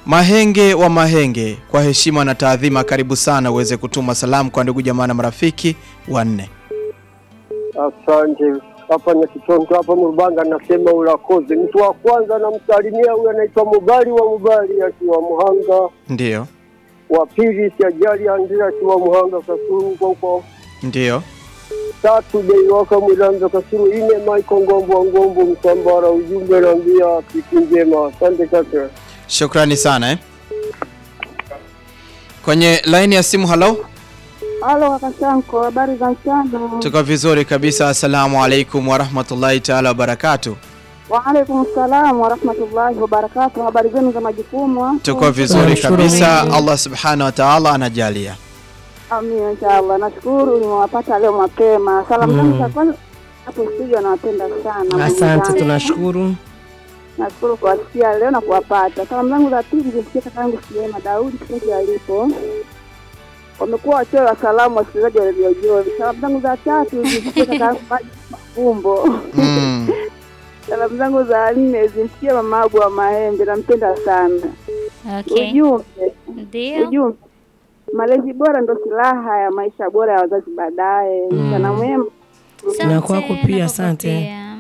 Mahenge wa Mahenge, kwa heshima na taadhima, karibu sana uweze kutuma salamu kwa ndugu jamaa na marafiki wanne. Asante. Hapa na Kitonto hapa Murubanga, nasema ulakoze. Mtu wa kwanza namsalimia huyu anaitwa Mubali wa Mubali akiwa Muhanga, Ndiyo, wa pili Siajali Andrea akiwa Muhanga Kasuru huko huko, ndiyo. tatu Deiwaka Mwilanza Kasuru, ine Michael Ngombo wa Ngombo Msambara. Ujumbe naambia siku njema. Asante kaka. Shukrani sana eh. Kwenye laini ya simu, halo, Halo kaka Shanko, habari za mchana? tuko vizuri kabisa. Assalamu alaikum warahmatullahi taala wabarakatu. Waalaikum salam warahmatullahi wabarakatuh. Habari zenu za majukumu? Tuko vizuri Tunamshukuru kabisa, Mungu. Allah subhanahu wa taala anajalia. Amina, inshallah. Nashukuru nimewapata leo mapema. Salamu zangu za kwanza hapo studio, nawapenda sana. ndugu Asante, zangu. tunashukuru. Nashukuru kuwasikia leo na kuwapata. Salamu zangu za pili zimfikie kaka yangu Siema Daudi popote alipo. Wamekuwa wachoyo wa salamu wasikilizaji wa redio Joy. Salamu zangu za tatu zimfikie kaka yangu Maji Mafumbo. Mm. Salamu zangu za nne zimfikie mama Abu wa Mahembe, nampenda sana. Okay. Ujumbe, Ndio. ujumbe, malezi bora ndo silaha ya maisha bora ya wazazi baadaye. Mchana mwema. Asante, Na kwako pia, na kwako asante. pia.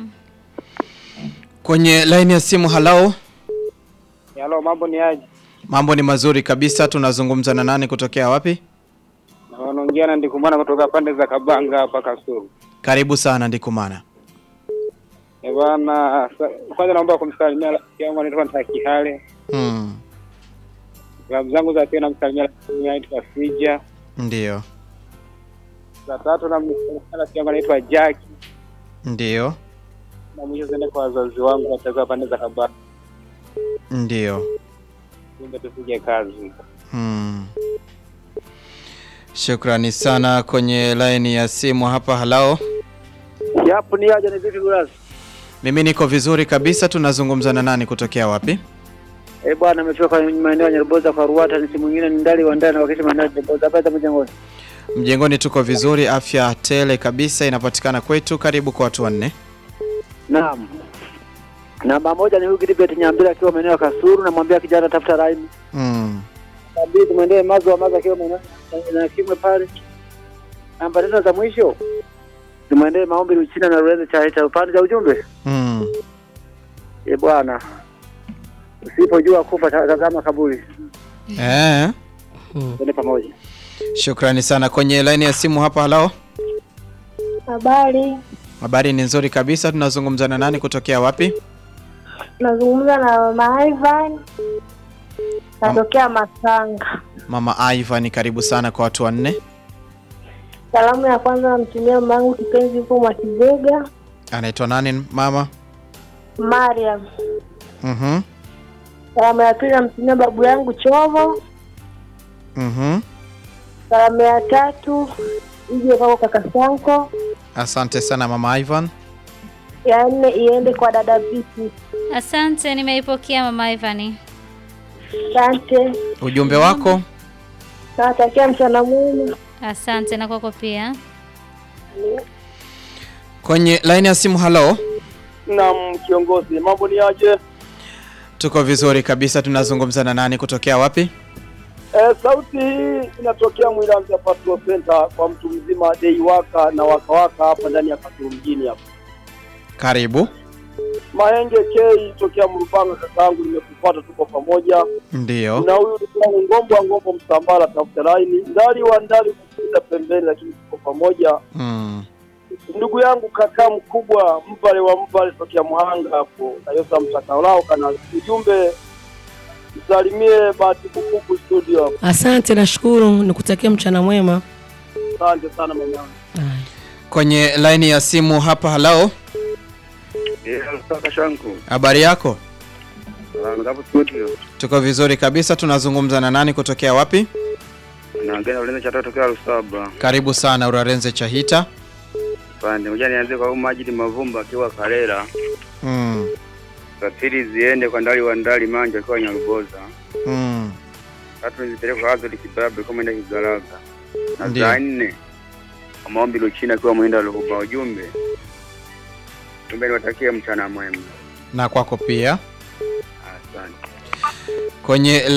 Kwenye laini ya simu, halo, Halo, mambo ni aje? mambo ni mazuri kabisa. Tunazungumza na nani kutokea wapi? Na wanaongea na ndikumana kutoka pande za Kabanga hapa Kasulu. Karibu sana Ndikumana. Eh bwana, sa- kwanza naomba kumsalimia rafiki yangu anaitwa Ntakihale. Mm. Salamu zangu za pili namsalimia rafiki yangu anaitwa Fija. Ndiyo, Za tatu namsalimia rafiki yangu anaitwa Jaki. ndiyo, Na mwisho ziende kwa wazazi wangu watakuwa pande za Kabanga. ndiyo. Kumbe tupige kazi. Mm. Shukrani sana. Kwenye laini ya simu hapa, halao, Yapo ni aje ni vipi Gulasi? mimi niko vizuri kabisa. Tunazungumza na nani kutokea wapi? Eh bwana, ametoka maeneo ya Nyaruboza kwa Ruata, ni simu nyingine ni ndali wa ndani wakati maeneo ya Nyaruboza hapa mjengoni. Mjengoni tuko vizuri, afya tele kabisa inapatikana kwetu. Karibu kwa watu wanne. Naam. Namba moja ni huyu Gilbert Nyambira akiwa maeneo ya Kasuru, namwambia kijana tafuta raimu. Mm. Namba mbili tumwendee Mazo wa Mazo akiwa maeneo na Kimwe pale. Namba tatu za mwisho tumwendee Maombi Luchina na Ruenze cha cha upande za ujumbe. Mm. Eh bwana, usipojua kufa ta- tazama kaburi. Eh. Twende pamoja. Shukrani sana. Kwenye laini ya simu hapa, halao, Habari, habari ni nzuri kabisa. Tunazungumza na nani kutokea wapi? nazungumza na mama Ivan, natokea Masanga. Mama Ivan, karibu sana kwa watu wanne. Salamu ya kwanza namtumia mama yangu kipenzi huko Mwakizega, Anaitwa nani mama? Mariam. Mhm. Salamu ya pili namtumia babu yangu Chovo. Mhm. Salamu ya tatu ije kwako kaka Sanko. Asante sana mama Ivan. Ya nne iende kwa dada Viti. Asante, nimeipokea mama Ivani. Asante, Ujumbe wako? nawatakia mchana mwema. Asante na kwako pia. Kwenye laini ya simu, halo. Naam, kiongozi, mambo ni aje? Tuko vizuri kabisa. Tunazungumza na nani kutokea wapi? Eh, sauti hii inatokea Mwilanza Patrol Center kwa mtu mzima Deiwaka na wakawaka hapa ndani ya Kasulu mjini hapa. Karibu. Mahenge K tokea Mrupanga, kakaangu, nimekupata, tuko pamoja Ndiyo. na huyu ndugu yangu Ngombo wa Ngombo Msambara, tafuta laini ndali wa ndali kupita pembeni, lakini tuko pamoja. Mm. Ndugu yangu kaka mkubwa Mbale wa Mbale tokea Muhanga hapo na Yosa Mtakalao kana ujumbe msalimie Bahati Bukuku studio hapo. Asante, nashukuru. Nikutakia mchana mwema. Asante sana mama. Haya. Kwenye laini ya simu hapa, halo. Kaka shanku. Habari yako? Ngapo studio. Tuko vizuri kabisa. Tunazungumza na nani kutokea wapi? Naongea na ulinzi cha tatu tokea Lusaba. Karibu sana Urarenze Chahita. Pande moja nianze kwa huyu Majidi Mavumba akiwa Karera. Mm. Za pili ziende kwa Ndali wa Ndali Manja akiwa Nyaruboza. Mm. Tatu nizipeleke kwa Azori Kibabe kama enda Kigaraga. Na Ndiyo. za nne kwa Maombi Luchina akiwa Mwenda Luhuba. Ujumbe ujumbe niwatakie mchana mwema. Na kwako pia. Asante. Kwenye